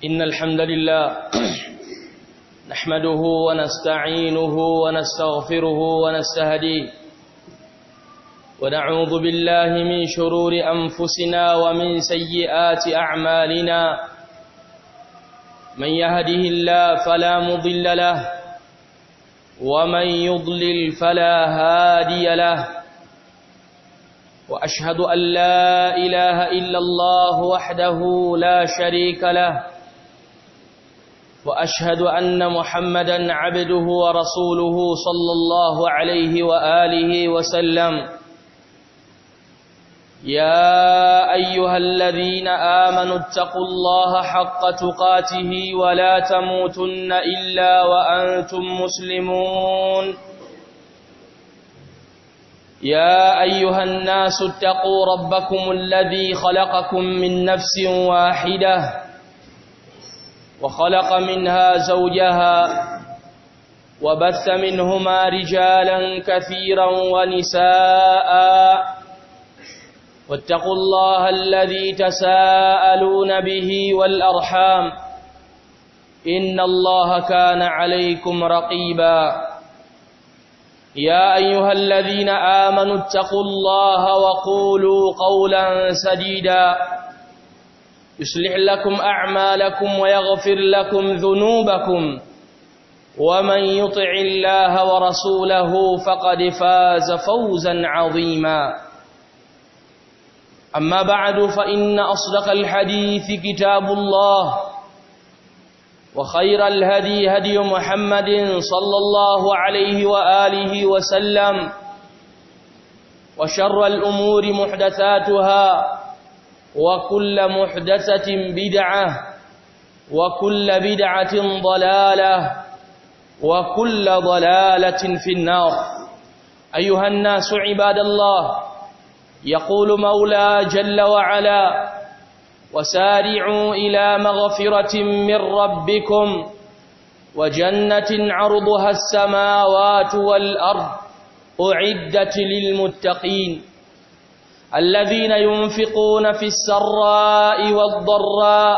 إن الحمد لله نحمده ونستعينه ونستغفره ونستهديه ونعوذ بالله من شرور أنفسنا ومن سيئات أعمالنا من يهده الله فلا مضل له ومن يضلل فلا هادي له وأشهد أن لا إله إلا الله وحده لا شريك له وأشهد أن محمدا عبده ورسوله صلى الله عليه وآله وسلم يا أيها الذين آمنوا اتقوا الله حق تقاته ولا تموتن إلا وأنتم مسلمون يا أيها الناس اتقوا ربكم الذي خلقكم من نفس واحدة وخلق منها زوجها وبث منهما رجالا كثيرا ونساء واتقوا الله الذي تساءلون به والأرحام إن الله كان عليكم رقيبا يا أيها الذين آمنوا اتقوا الله وقولوا قولا سديدا يصلح لكم أعمالكم ويغفر لكم ذنوبكم ومن يطع الله ورسوله فقد فاز فوزا عظيما أما بعد فإن أصدق الحديث كتاب الله وخير الهدي هدي محمد صلى الله عليه وآله وسلم وشر الأمور محدثاتها وكل محدثة بدعة وكل بدعة ضلالة وكل ضلالة في النار أيها الناس عباد الله يقول مولى جل وعلا وسارعوا إلى مغفرة من ربكم وجنة عرضها السماوات والأرض أعدت للمتقين الذين ينفقون في السراء والضراء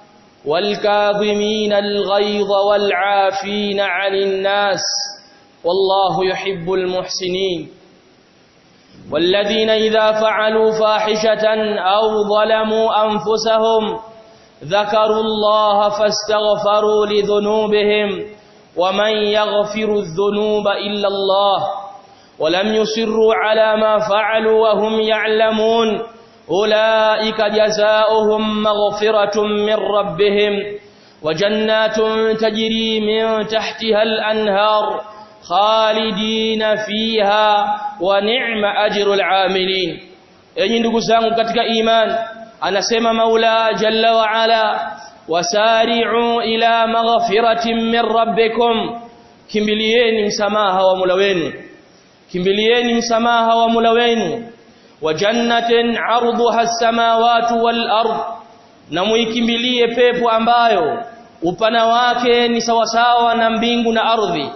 والكاظمين الغيظ والعافين عن الناس والله يحب المحسنين والذين إذا فعلوا فاحشة أو ظلموا أنفسهم ذكروا الله فاستغفروا لذنوبهم ومن يغفر الذنوب إلا الله ولم يصروا على ما فعلوا وهم يعلمون أولئك جزاؤهم مغفرة من ربهم وجنات تجري من تحتها الأنهار khalidina fiha wa ni'ma ajrul amilin enyi ndugu zangu katika iman anasema maula jalla wa ala wasari'u ila maghfiratin min rabbikum kimbilieni msamaha wa Mola wenu kimbilieni msamaha wa Mola wenu wa jannatin 'arduha as-samawati wal ard na muikimbilie pepo ambayo upana wake ni sawasawa na mbingu na ardhi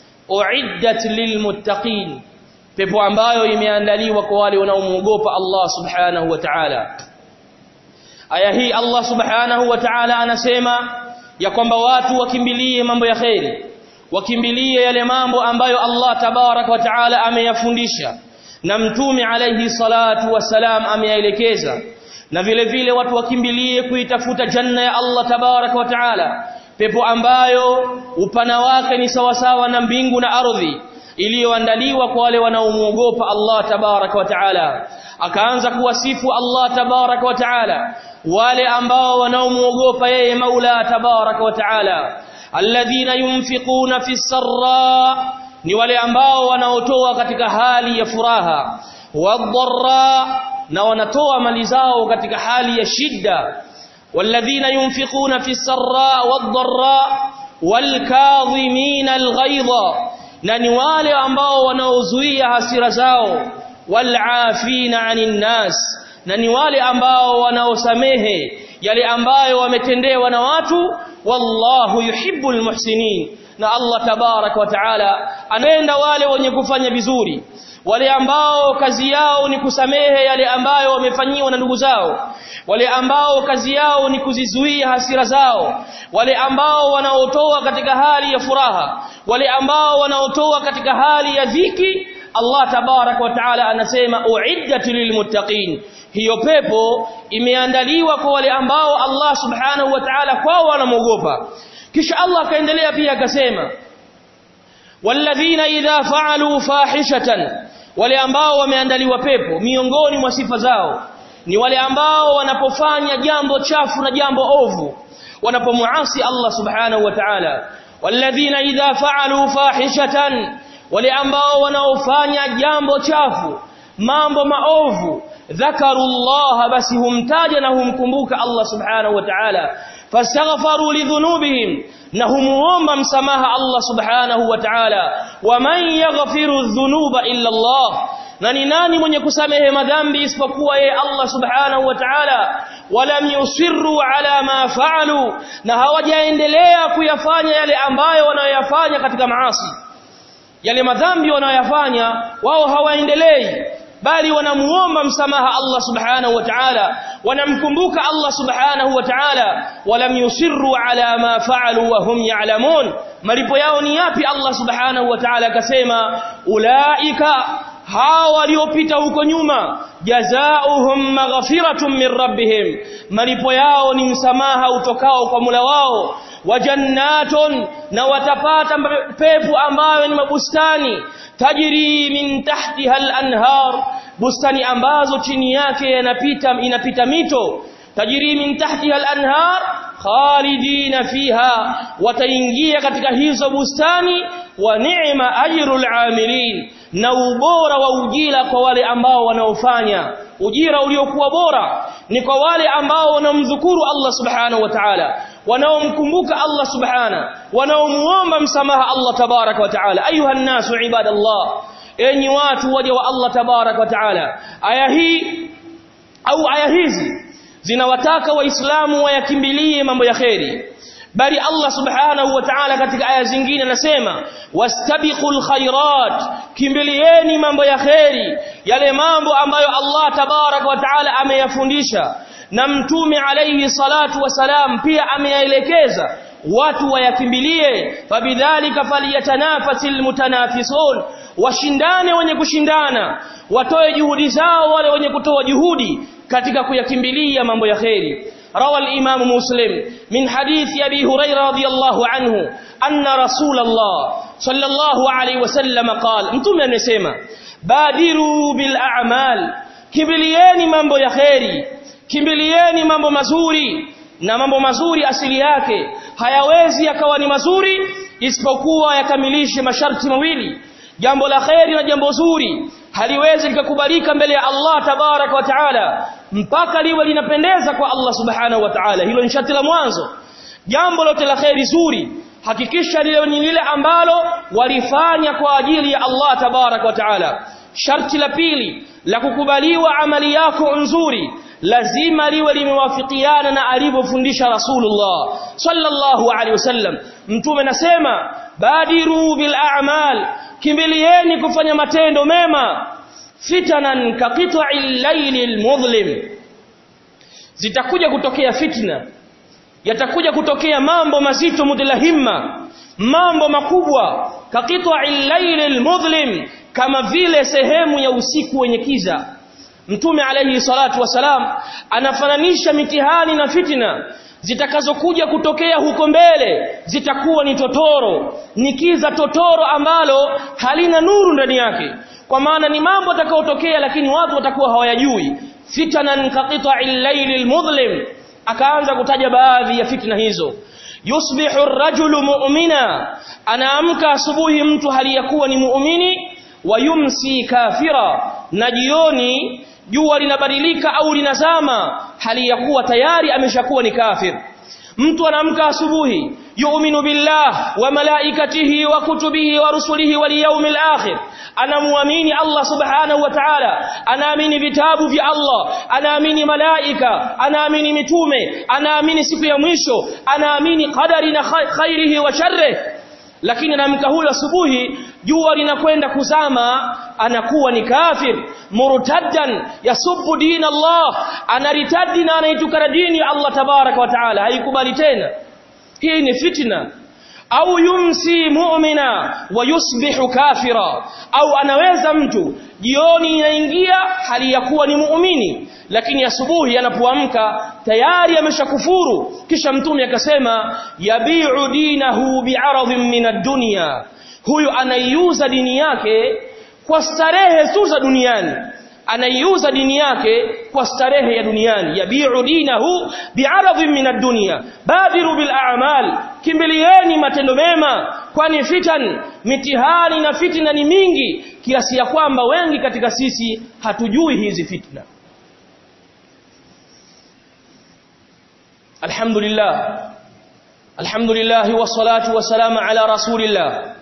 uiddat lilmuttaqin pepo ambayo imeandaliwa kwa wale wanaomuogopa Allah subhanahu wa ta'ala aya hii Allah subhanahu wa ta'ala anasema ya kwamba watu wakimbilie mambo ya khairi wakimbilie yale mambo ambayo Allah tabarak wa ta'ala ameyafundisha na mtume alayhi salatu wasalam ameyaelekeza na vile vile watu wakimbilie kuitafuta janna ya Allah tabarak wa ta'ala pepo ambayo upana wake ni sawasawa na mbingu na ardhi iliyoandaliwa kwa wale wanaomuogopa Allah tabarak wa taala akaanza kuwasifu Allah tabarak wa taala wale ambao wanaomuogopa yeye Maula tabarak wa taala alladhina yunfiquna fi sarra ni wale ambao wanaotoa katika hali ya furaha wadharra na wanatoa mali zao katika hali ya shida والذين ينفقون في السراء والضراء والكاظمين الغيظ na ni wale ambao wanaozuia hasira zao walafina anin nas na ni wale ambao wanaosamehe yale ambayo wametendewa na watu wallahu yuhibbul muhsinin na Allah tabarak wa taala anaenda wale wenye kufanya vizuri wale ambao kazi yao ni kusamehe yale ambayo wamefanyiwa na ndugu zao wale ambao kazi yao ni kuzizuia hasira zao wale ambao wanaotoa katika hali ya furaha wale ambao wanaotoa katika hali ya dhiki Allah tabarak wa taala anasema uiddat lilmuttaqin hiyo pepo imeandaliwa kwa wale ambao Allah subhanahu wa ta'ala kwao wanamogopa kisha Allah akaendelea pia akasema walladhina idha fa'alu fahishatan wale ambao wameandaliwa pepo miongoni mwa sifa zao ni wale ambao wanapofanya jambo chafu na jambo ovu wanapomuasi Allah subhanahu wa ta'ala walladhina idha fa'alu fahishatan wale ambao wanaofanya jambo chafu mambo maovu dhakarullah basi humtaja na humkumbuka Allah subhanahu wa ta'ala fastaghfaru lidhunubihim na humuomba msamaha Allah subhanahu wa ta'ala waman yaghfiru dhunuba illa Allah na ni nani mwenye kusamehe madhambi isipokuwa yeye Allah subhanahu wa ta'ala walam yusirru ala ma fa'alu na hawajaendelea kuyafanya yale ambayo wanayoyafanya katika maasi yale madhambi wanayoyafanya wao hawaendelei bali wanamuomba msamaha Allah subhanahu wa ta'ala wanamkumbuka Allah subhanahu wa ta'ala walam yusirru ala ma fa'alu wa hum ya'lamun malipo yao ni yapi Allah subhanahu wa ta'ala akasema ulaika hawa waliopita huko nyuma jazaohum maghfiratun min rabbihim malipo yao ni msamaha utokao kwa Mola wao wa jannatun na watapata pepo ambayo ni mabustani tajri min tahtiha al-anhar bustani ambazo chini yake yanapita inapita mito tajri min tahtiha al-anhar khalidina fiha wataingia katika hizo bustani wa ni'ma ajrul amilin na ubora wa ujira kwa wale ambao wanaofanya ujira uliokuwa bora ni kwa wale ambao wanamdhukuru Allah subhanahu wa ta'ala wanaomkumbuka Allah subhana wanaomuomba msamaha Allah tabarak wa ta'ala ayuha nasu ibadallah enyi watu waja wa Allah tabarak wa ta'ala aya hii au aya hizi zinawataka waislamu wayakimbilie mambo ya kheri bali Allah subhanahu wa ta'ala katika aya zingine anasema wastabiqul khairat kimbilieni mambo ya kheri yale mambo ambayo Allah tabarak wa ta'ala ameyafundisha na mtume alayhi salatu wasalam pia ameyaelekeza watu wayakimbilie fabidhalika falyatanafasil mutanafisun washindane wenye kushindana watoe juhudi zao wale wenye kutoa juhudi katika kuyakimbilia mambo ya kheri روى الإمام مسلم من حديث أبي هريرة رضي الله عنه أن رسول الله صلى الله عليه وسلم قال أنتم نسيما بادروا بالأعمال كبلياني mambo ya kheri kimbilieni mambo mazuri na mambo mazuri asili yake hayawezi yakawa ni mazuri isipokuwa yakamilishe masharti mawili jambo la kheri na jambo zuri haliwezi likakubalika mbele ya Allah tabarak wa taala mpaka liwe linapendeza kwa Allah subhanahu wa ta'ala hilo ni sharti la mwanzo jambo lote la kheri zuri hakikisha lile ni lile ambalo walifanya kwa ajili ya Allah tabarak wa ta'ala sharti la pili la kukubaliwa amali yako nzuri lazima liwe limewafikiana na alivyofundisha Rasulullah sallallahu alaihi wasallam mtume nasema badiru bil a'mal kimbilieni kufanya matendo mema fitanan kaqita'il laylil mudhlim zitakuja kutokea fitna yatakuja kutokea mambo mazito mudlahimma mambo makubwa kaqita'il laylil mudhlim kama vile sehemu ya usiku wenye kiza mtume alayhi salatu wasalam anafananisha mitihani na fitna zitakazokuja kutokea huko mbele zitakuwa ni totoro ni kiza totoro ambalo halina nuru ndani yake kwa maana ni mambo yatakayotokea lakini watu watakuwa hawayajui fitanan kaqita'il laylil mudhlim akaanza kutaja baadhi ya fitna hizo yusbihu ar-rajulu mu'mina anaamka asubuhi mtu hali ya kuwa ni muumini wayumsi kafira na jioni jua linabadilika au linazama hali ya kuwa tayari ameshakuwa ni kafir mtu anaamka asubuhi yu'minu billah wa malaikatihi wa kutubihi wa rusulihi wal yawmil akhir anamuamini Allah subhanahu wa ta'ala anaamini vitabu vya Allah anaamini malaika anaamini mitume anaamini siku ya mwisho anaamini qadari na khairihi wa sharrihi lakini anaamka huyo asubuhi jua linakwenda kuzama anakuwa ni kafir murtaddan yasubbu din Allah anaritadi na anaitukana dini ya Allah tabaraka wa taala haikubali tena hii ni fitna au yumsi mu'mina wa yusbihu kafira au anaweza mtu jioni inaingia hali ya kuwa ni muumini lakini asubuhi anapoamka tayari ameshakufuru kisha mtume akasema yabi'u dinahu bi'aradhin min ad-dunya huyu anaiuza dini yake kwa starehe tu za duniani anaiuza dini yake kwa starehe ya duniani yabi'u dinahu bi'aradhin min ad-dunya badiru bil a'mal kimbilieni matendo mema kwani fitan mitihani na fitna ni mingi kiasi ya kwamba wengi katika sisi hatujui hizi fitna alhamdulillah alhamdulillah wassalatu wassalamu ala rasulillah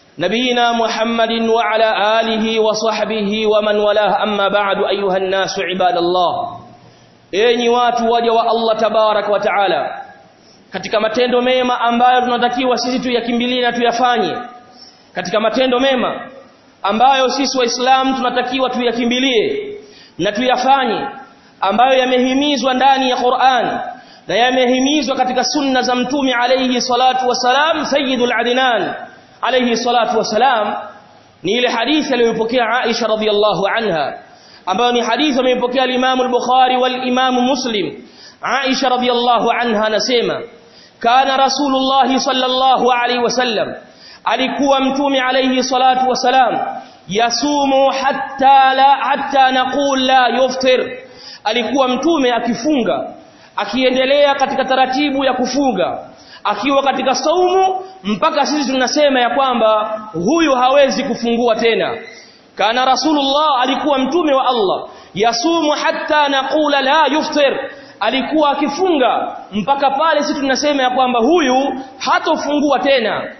نبينا محمد وعلى آله وصحبه ومن والاه أما بعد أيها الناس عباد الله enyi watu waja wa Allah tabarak wa taala katika matendo mema ambayo tunatakiwa sisi tuyakimbilie na tuyafanye katika matendo mema ambayo sisi waislamu tunatakiwa tuyakimbilie na tuyafanye ambayo yamehimizwa ndani ya Qur'an na yamehimizwa katika sunna za mtume alayhi salatu wasalam sayyidul adnan alayhi salatu wasalam ni ile hadithi aliyopokea Aisha radhiyallahu anha ambayo ni hadithi amepokea al-Imam al-Bukhari wal-Imam Muslim Aisha radhiyallahu anha anasema kana Rasulullah sallallahu alayhi wasallam alikuwa mtume alayhi salatu wasalam yasumu hatta la hatta naqul la yuftir alikuwa mtume akifunga akiendelea katika taratibu ya kufunga akiwa katika saumu mpaka sisi tunasema ya kwamba huyu hawezi kufungua tena kana rasulullah alikuwa mtume wa Allah yasumu hatta naqula la yuftir alikuwa akifunga mpaka pale sisi tunasema ya kwamba huyu hatofungua tena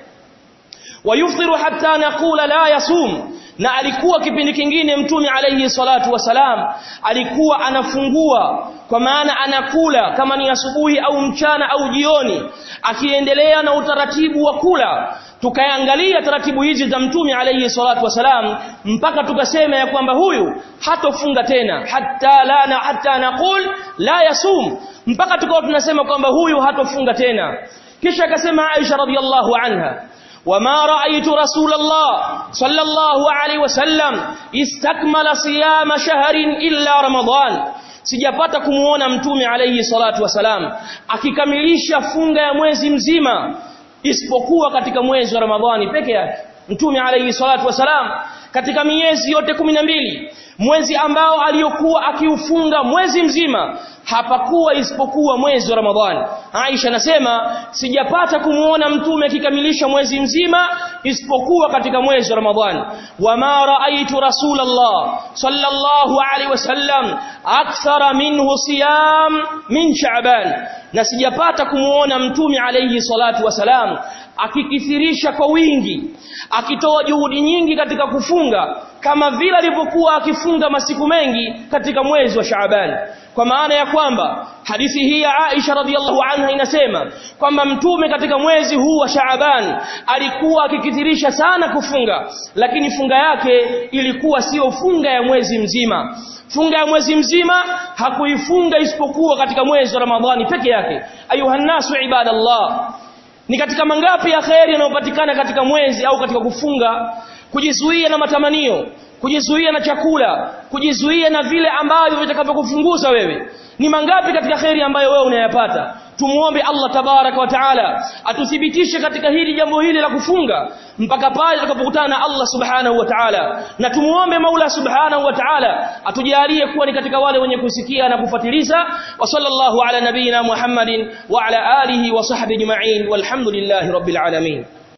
wayuftiru hatta naqula la yasum na alikuwa kipindi kingine mtume alayhi salatu wasalam alikuwa anafungua kwa maana anakula kama ni asubuhi au mchana au jioni akiendelea na utaratibu wa kula tukaangalia taratibu hizi za mtume alayhi salatu wasalam mpaka tukasema ya kwamba huyu hatofunga tena hatta la na hatta naqul la yasum mpaka tukawa tunasema kwamba huyu hatofunga tena kisha akasema Aisha radhiallahu anha وما رأيت رسول الله صلى الله عليه وسلم استكمل صيام شهر إلا رمضان sijapata kumuona mtume alayhi salatu wasalam akikamilisha funga ya mwezi mzima isipokuwa katika mwezi wa Ramadhani peke yake mtume alayhi salatu wasalam katika miezi yote mbili mwezi ambao aliyokuwa akiufunga mwezi mzima hapakuwa isipokuwa mwezi wa Ramadhani Aisha nasema sijapata kumuona mtume akikamilisha mwezi mzima isipokuwa katika mwezi wa Ramadhani wama raaitu rasulullah sallallahu alaihi wasallam akthara minhu siyam min sha'ban na sijapata kumuona mtume alayhi salatu wasalam akikithirisha kwa wingi akitoa juhudi nyingi katika kufunga kama vile alivyokuwa akifunga masiku mengi katika mwezi wa Shaaban kwa maana ya kwamba hadithi hii ya Aisha radhiallahu anha inasema kwamba mtume katika mwezi huu wa Shaaban alikuwa akikithirisha sana kufunga lakini funga yake ilikuwa sio funga ya mwezi mzima funga ya mwezi mzima hakuifunga isipokuwa katika mwezi wa Ramadhani peke yake ayuhannasu ibadallah ni katika mangapi ya kheri yanayopatikana katika mwezi au katika kufunga kujizuia na matamanio kujizuia na chakula kujizuia na vile ambavyo vitakavyokufunguza wewe ni mangapi katika kheri ambayo wewe unayapata tumuombe Allah tabaraka wa taala atuthibitishe katika hili jambo hili la kufunga mpaka pale tutakapokutana na Allah subhanahu wa ta'ala na tumuombe Maula subhanahu wa ta'ala atujalie kuwa ni katika wale wenye kusikia na kufuatiliza wa sallallahu ala nabiyina Muhammadin wa ala alihi wa sahbihi ajma'in walhamdulillahi rabbil alamin